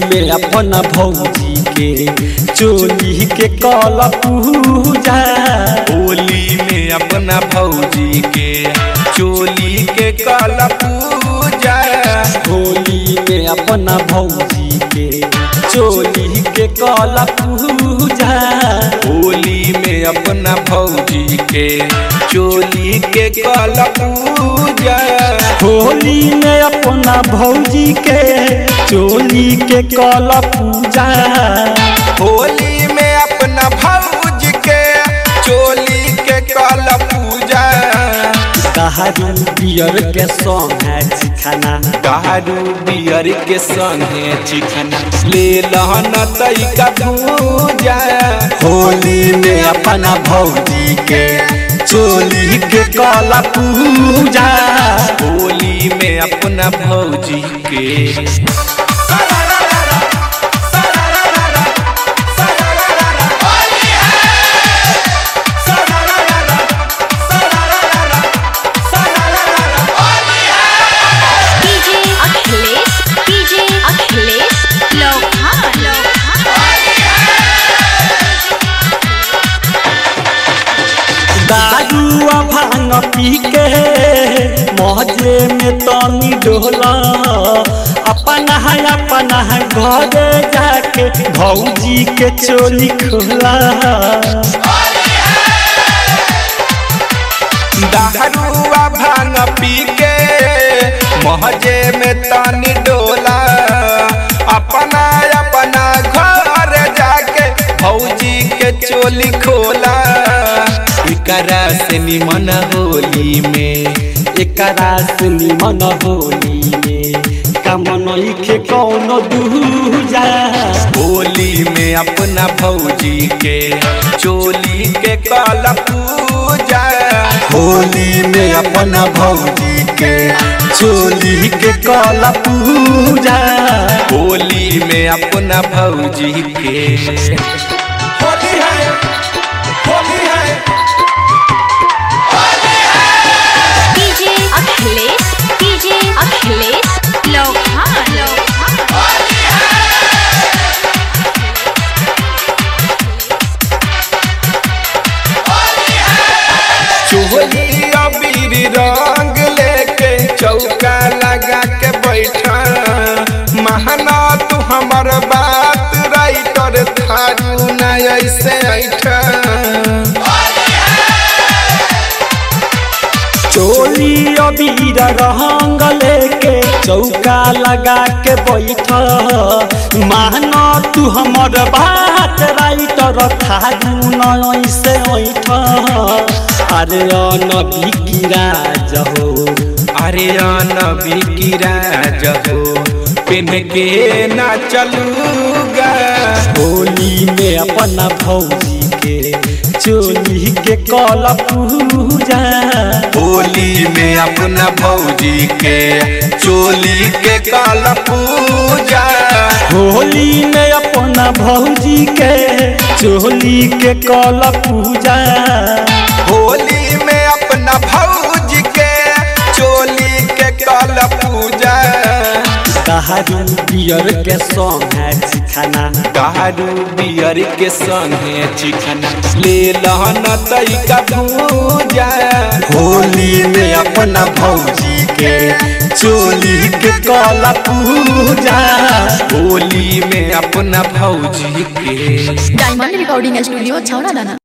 में अपन भौजी के चोली के कल पूजा होली में अपना भौजी के चोली के कल पूजा होली में अपन भौजी के चोली के कल पूजा होली में अपना भौजी के चोली के कल पूजा होली में अपना भौजी के चोली के कल पूजा होली में अपना भौजी के चोली के कल पूजा दारू बियर के संग है चिखाना दारू बियर के संगे चिकना ले लहन तैका भूजा होली में अपना भौजी के चोली के कल पूजा होली में अपना भौजी के डीजे अखिलेश डीजे अखिलेश लोहान दारू आ भांग पी के मौजे में तनी डोला अपना है अपना है घरे जाके भौजी के चोली खोला दारुआ भांग पी के महजे में तनी डोला अपना अपना घर जाके भौजी के चोली खोला एकरा से निमन होली में एकरा से निमन होली में कमनई के कौनो दूजा होली में अपना भौजी के चोली के कल पूजा होली में अपना भौजी के चोली के कल पूजा होली में अपना भौजी के होली है होली है डीजे अखिलेश डीजे अखिलेश लोहान चोली अबीर रंग लेके चौका लगा के बैठा महना तू हमर बात राइटर थारू न ऐसे ऐठा चोली अबीर रंग लेके चौका लगा के बैठ मान तू हमर बात राइटर थारू न ऐसे ऐठ अरे नबी की राज हो अरे नबी की राज हो पिन के ना चलूगा होली में अपना भौजी के चोली के कल पूजा होली में अपना भौजी के चोली के काल पूजा होली में अपना भौजी के चोली के कल पूजा होली में अपना भौजी के चोली के काल पूजा दारू बियर के संग है चिखाना दारू बियर के संगे चिकना ले लहन तैका पूजा होली में अपना भौजी के चोली के कल पूजा होली में अपना भौजी के डायमंड रिकॉर्डिंग स्टूडियो छौरा दाना